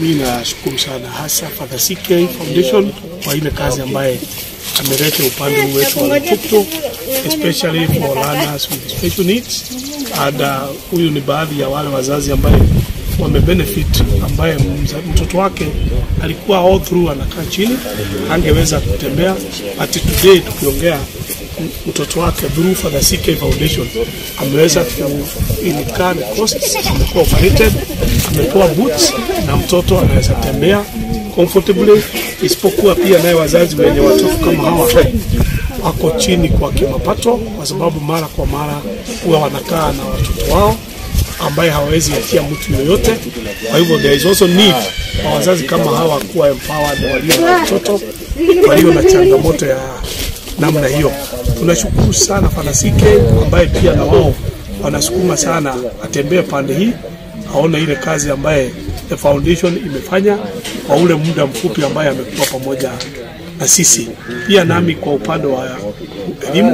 Mi nashukuru sana hasa Father CK Foundation kwa ile kazi ambaye ameleta upande huu wetu wa Lotuktuk especially for learners with special needs and uh, huyu ni baadhi ya wale wazazi ambaye wamebenefit ambaye mza- mtoto wake alikuwa all through anakaa chini angeweza kutembea but today tukiongea m- mtoto wake through Father CK Foundation ameweza kuinikana costs, amekuwa operated, amepewa boots na mtoto anaweza tembea comfortably, isipokuwa pia naye wazazi wenye watoto kama hawa wako chini kwa kimapato, kwa sababu mara kwa mara huwa wanakaa na watoto wao ambaye hawawezi atia mtu yoyote. Kwa hivyo there is also need kwa wazazi kama hawa kuwa empowered, walio na watoto walio na changamoto ya namna hiyo. Tunashukuru sana Father CK ambaye pia na wao wanasukuma sana atembee pande hii, aone ile kazi ambaye the foundation imefanya kwa ule muda mfupi ambaye amekuwa pamoja na sisi. Pia nami kwa upande wa elimu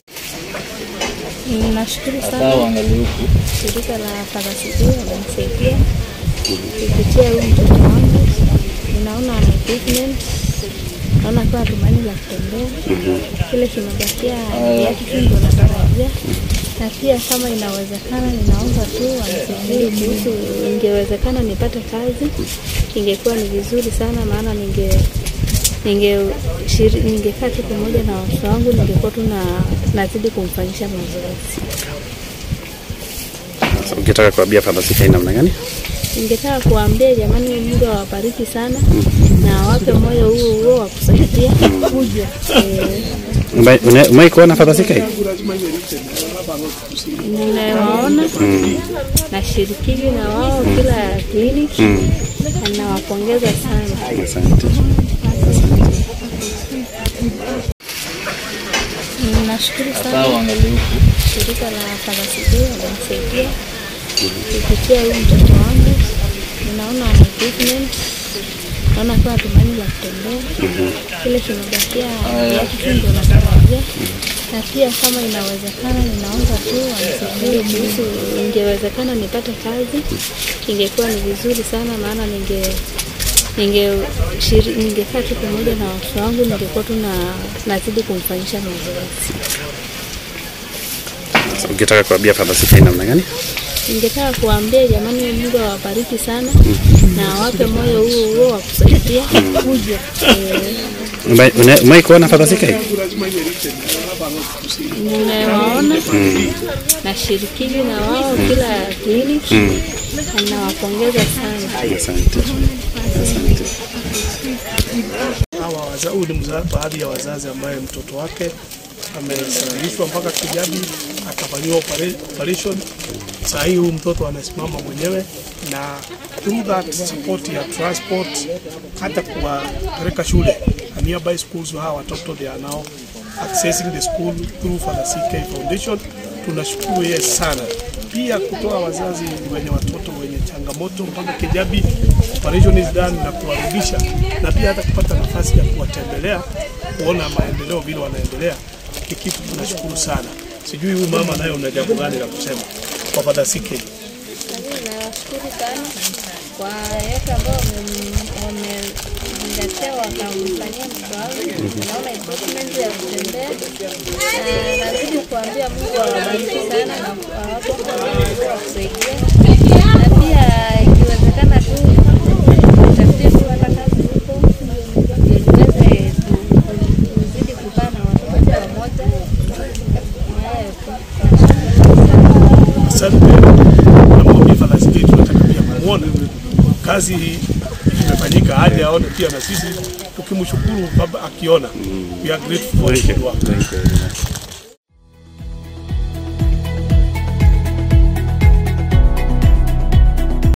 Nashukuru sana shirika la Parasitia wamenisaidia kupitia huyu mtoto wangu. Ninaona ana improvement, naona akiwa tumaini la kutembea. Kile kimebakia yake tu ndio natarajia, na pia kama inawezekana, ninaomba tu wanisaidie kuhusu, ingewezekana nipate kazi, ingekuwa ni vizuri sana, maana ninge ninge shiri- ningekaa tu pamoja na watoto wangu, ningekuwa tu na nazidi kumfanyisha mazoezi. Sasa ukitaka kuambia Father CK namna gani? Ningetaka kuambia jamani, Mungu awabariki sana na awape moyo huo huo wa kusaidia kuja eh, Ume- une- Umewahi kuona Father CK? ninawaona nashirikigi na wao kila kliniki na nawapongeza sana. Asante. Nashukuru sana shirika la Parasitia wamenisaidia kupitia huyu mtoto wangu. Ninaona ana improvement, naona akiwa tumaini la kutembea. Kile kimebakia yake tu ndio natarajia, na pia kama inawezekana, ninaomba tu wanisaidie kuhusu, ingewezekana nipate kazi, ingekuwa ni vizuri sana, maana ninge ninge shiri- ningekaa tu pamoja na watoto wangu, ningekuwa tu na nazidi kumfanyisha mazoezi. Sasa ukitaka kuambia Father CK namna gani? Ningetaka kuambia jamani, Mungu awabariki sana na awape moyo huo huo wa kusaidia kuja eh, Ume- une- Umewahi kuona Father CK? ninawaona nashirikigi na wao kila kliniki na nawapongeza sana. Asante. Asante. hawa waza- huyu ni mza- baadhi ya wazazi ambaye mtoto wake amesafirishwa mpaka Kijabi akafanyiwa opera- operation. Saa hii huyu mtoto anasimama mwenyewe na through that support ya transport, hata kuwapeleka shule na nearby schools, hawa watoto they are now accessing the school through Father CK Foundation. Tunashukuru yeye sana, pia kutoa wazazi wenye watoto wenye changamoto mpaka Kijabi, operation is done na kuwarudisha, na pia hata kupata nafasi ya kuwatembelea kuona maendeleo vile wanaendelea, ni kitu tunashukuru sana. Sijui huyu mama naye una jambo gani la kusema kwa Father CK? Nawashukuru sana kwa yote ambao wamezingatia wakamfanyia mtoto wangu. Naona improvement ya kutembea, na nazidi kuambia Mungu awabariki sana na awape moyo wa kusaidia, na pia ikiwezekana tu tafutie tu hata kazi huko ndio niweze ku- ku- kuzidi kukaa na watoto pamoja. Ni hayo tu. Asante. Namwambia Father CK tunataka pia kumwona kazi hii imefanyika, aje aone pia na sisi tukimshukuru baba akiona. We are grateful for his work. Thank you very much.